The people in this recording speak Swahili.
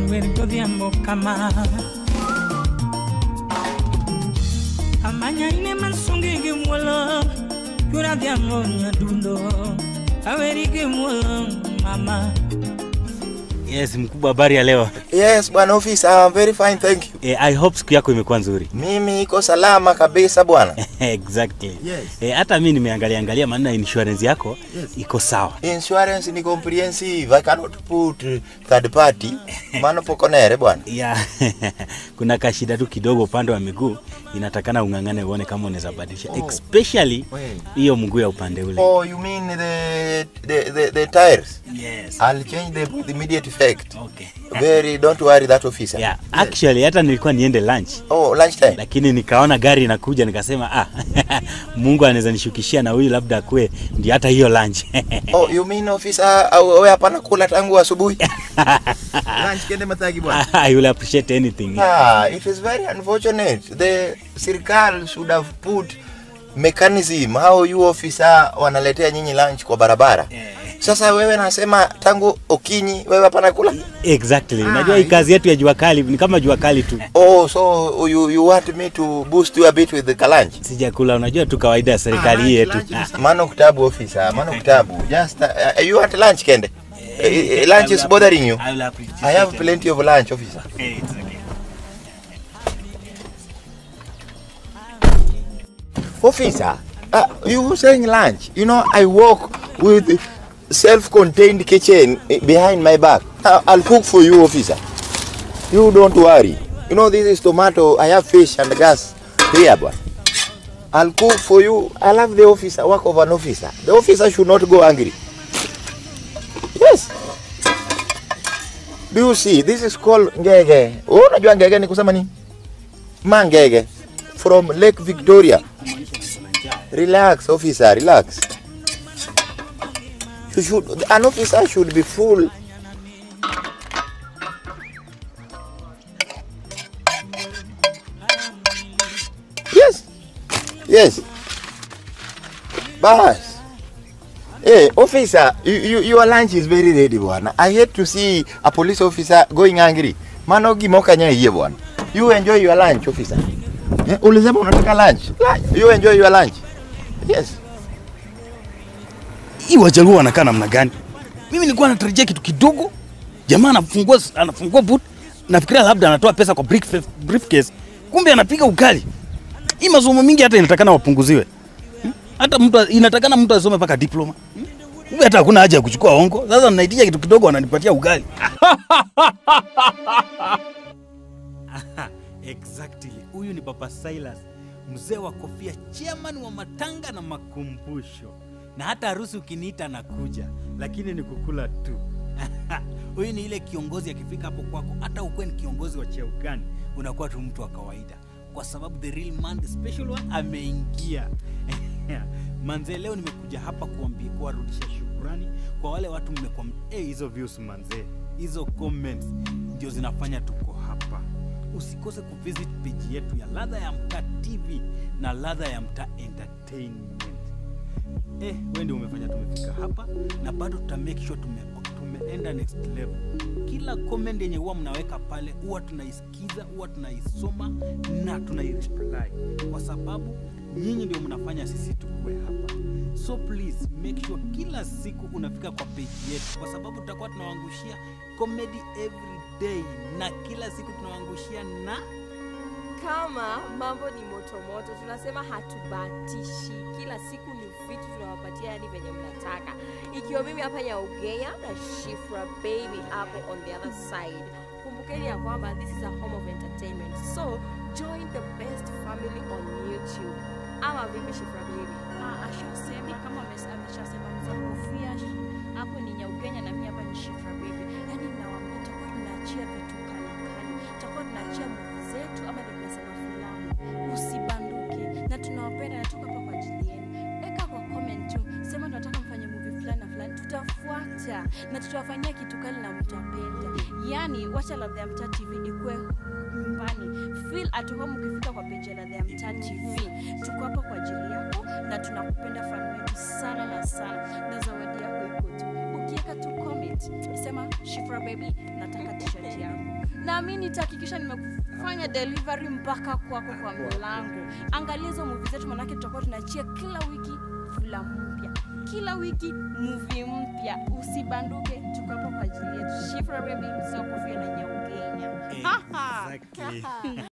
wer godhiambo kama amanya ine masungi gi muolo chura dhiambo nyadundo aweri gi muolo mama Yes, mkubwa, habari ya leo? Yes, bwana ofisa, I'm very fine, thank you. Eh, I hope siku yako imekuwa nzuri. Mimi iko salama kabisa bwana. exactly. Yes. Eh, hata mi nimeangalia angalia maana insurance yako Yes. iko sawa. Insurance ni comprehensive. I cannot put uh, third party. Maana pokonere bwana. Yeah. Kuna kashida tu kidogo upande wa miguu inatakana ung'ang'ane uone kama unaweza badilisha Oh. especially Wait. hiyo mguu ya upande ule. Oh, you mean the the the, the tires? Yes. I'll change them with immediate effect. Okay. Very, don't worry that officer. Yeah, actually hata nilikuwa niende lunch Oh, lunchtime. lakini nikaona gari inakuja nikasema ah, Mungu anaweza nishukishia na huyu labda akue ndio hata hiyo lunch. Oh, you mean officer au wewe hapana kula tangu asubuhi? Lunch kende matagi bwana. I will appreciate anything. Ah, it is very unfortunate. The serikali should have put mechanism how you officer wanaletea nyinyi lunch kwa barabara. Sasa wewe nasema tangu Okinyi wewe hapana kula? Exactly. Ah, Unajua hii you- kazi yetu ya jua kali ni kama jua kali tu. Oh, so you, you want me to boost you a bit with the lunch? Sijakula, unajua tu kawaida ya serikali hii yetu. Ah, Mano kitabu officer, mano kitabu. Just uh, you want lunch kende? Uh, lunch is bothering you. I will appreciate I have it. plenty of lunch officer. Eh, it's okay. Officer, uh, you were saying lunch. You know, I work with self-contained kitchen eh, behind my back. Uh, I'll cook for you, officer. You don't worry. You know, this is tomato. I have fish and gas here, boy. I'll cook for you. I love the officer, work of an officer. The officer should not go angry. Yes. Do you see? This is called ngege. Oh, unajua ngege ni kusema nini? Mangege from Lake Victoria. Relax, officer, relax. You should, an officer should be full. Yes, yes. Bas. Hey, officer, you, you, your lunch is very ready, bwana. I hate to see a police officer going angry. Mano gimoka nya hiye bwana. You enjoy your lunch, officer. Eh, ulisema unataka lunch. Lunch. You enjoy your lunch. Yes. Hii wajaluo wanakaa namna gani? Mimi nilikuwa natarajia kitu kidogo. Jamaa anafungua anafungua boot, nafikiria labda anatoa pesa kwa brief, briefcase, kumbe anapiga ukali. Hii masomo mingi hata inatakana wapunguziwe. Hmm? Hata mtu inatakana mtu asome mpaka diploma. Hmm? Kumbe hata hakuna haja ya kuchukua hongo. Sasa ninaitisha kitu kidogo wananipatia ugali. exactly. Huyu ni Papa Silas, mzee wa kofia, chairman wa matanga na makumbusho, na hata harusi ukiniita nakuja, lakini ni kukula tu. Huyu ni ile kiongozi akifika hapo kwako, hata ukuwe ni kiongozi wa cheo gani, unakuwa tu mtu wa kawaida, kwa sababu the real man, the special one ameingia. Manze, leo nimekuja hapa kuambia, kuwarudisha shukrani kwa wale watu mmekuwa eh, hizo views manze, hizo comments ndio zinafanya tuko hapa usikose kuvisit page yetu ya ladha ya mtaa tv na ladha ya mtaa entertainment eh, we ndio umefanya tumefika hapa na bado tuta make sure tume, tumeenda next level kila comment yenye huwa mnaweka pale huwa tunaisikiza huwa tunaisoma na tunaireply kwa sababu nyinyi ndio mnafanya sisi tukue hapa so please make sure kila siku unafika kwa page yetu kwa sababu tutakuwa tunawangushia comedy every day na kila siku tunawangushia na kama mambo ni motomoto tunasema hatubatishi kila siku ni vitu tunawapatia yani venye mnataka ikiwa mimi hapa nyaugea na shifra baby hapo on the other side kumbukeni ya kwamba this is a home of entertainment so join the best family on youtube ama vipi shifra baby Ah, ashasema kama ames- ameshasema mzee kofia sh- hapo ni nyaugenya na mimi hapa ni shifra baby yani nawaambia tutakuwa tunaachia vitu kali kali tutakuwa tunaachia movie zetu ama ndio tunasema filamu usibanduke na tunawapenda na tuko hapa kwa ajili yenu weka kwa comment tu sema tunataka mfanye movie fulani na fulani tutafuata na tutawafanyia kitu kali na mtapenda yani wacha ladha ya mtaa tv ikuwe nyumbani feel at home ukifika kwa peji ya ladha ya mtaa tv tuko hapa kwa ajili yako na tunakupenda fan wetu sana na sana na zawadi yako iko tu ukiweka tu comment sema shifra baby nataka t-shirt yangu na mi nitahakikisha nimekufanya delivery mpaka kwako kwa mlango angalia hizo muvi zetu manake tutakuwa tunachia kila wiki filamu mpya kila wiki muvi mpya usibanduke tuko hapo kwa ajili yetu shifra baby mzee wa kofia na nyaugenya Exactly.